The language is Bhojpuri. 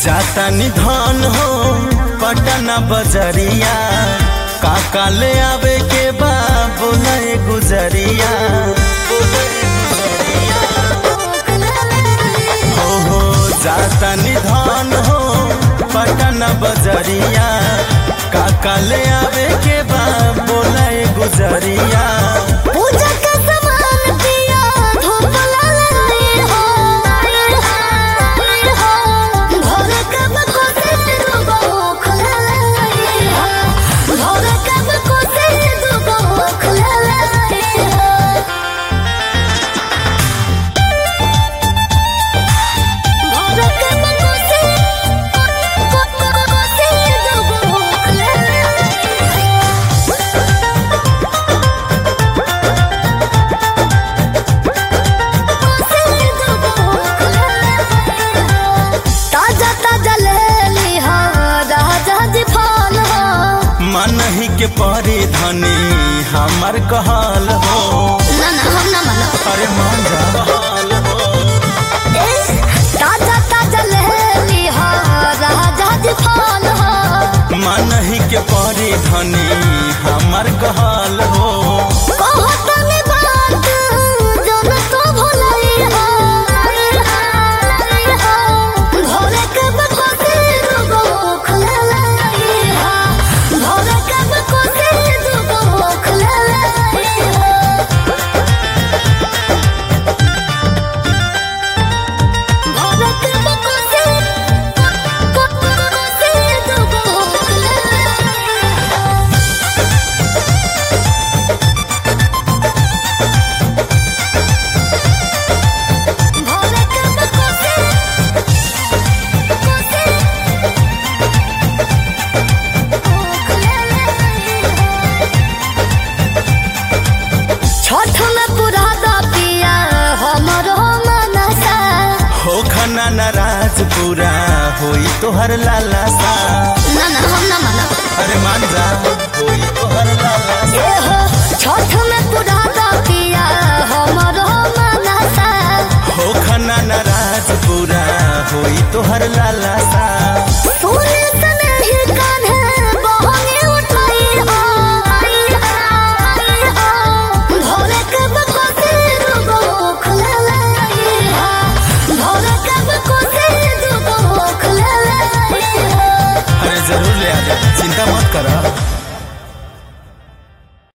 जाता निधन हो पटना बजरिया काका ले आवे के बा बोले गुजरिया हो हो जाता निधन हो पटना बजरिया काका ले आवे के बा बोले गुजरिया पूजा का सामान पिया धूप ललई हो भोर कब को से दुबो खुललई हो भोर कब को से दुबो खुललई हो भोर कब को से को को से दुबो खुललई ताजा ताजा ले ली हो राजा जी फल हो मन ही के परी धनी हमर कहल हो ना ना हम ना मानो अरे मान जा कहल हो ए, ताजा ताजा ले ली हो राजा जी फल हो मन ही के परी धनी हमर कहल हो कहो तनी बात जन तो भुलई हो भोरे कब को से दुगो खुललई हो भोरे कब को से दुगो खुललई हो भोरे कब को से को को से दुगो खुललई हो भोरे कब को से को से छठ में पूरा दा पिया हमरो मनसा हो खना नाराज पूरा होई तोहर लाला सा ना ना हम ना माना अरे मान जा होई तोहर लाला सा ए हो छठ में पूरा दा पिया हमरो मनसा हो खना नाराज पूरा होई तोहर लाला सा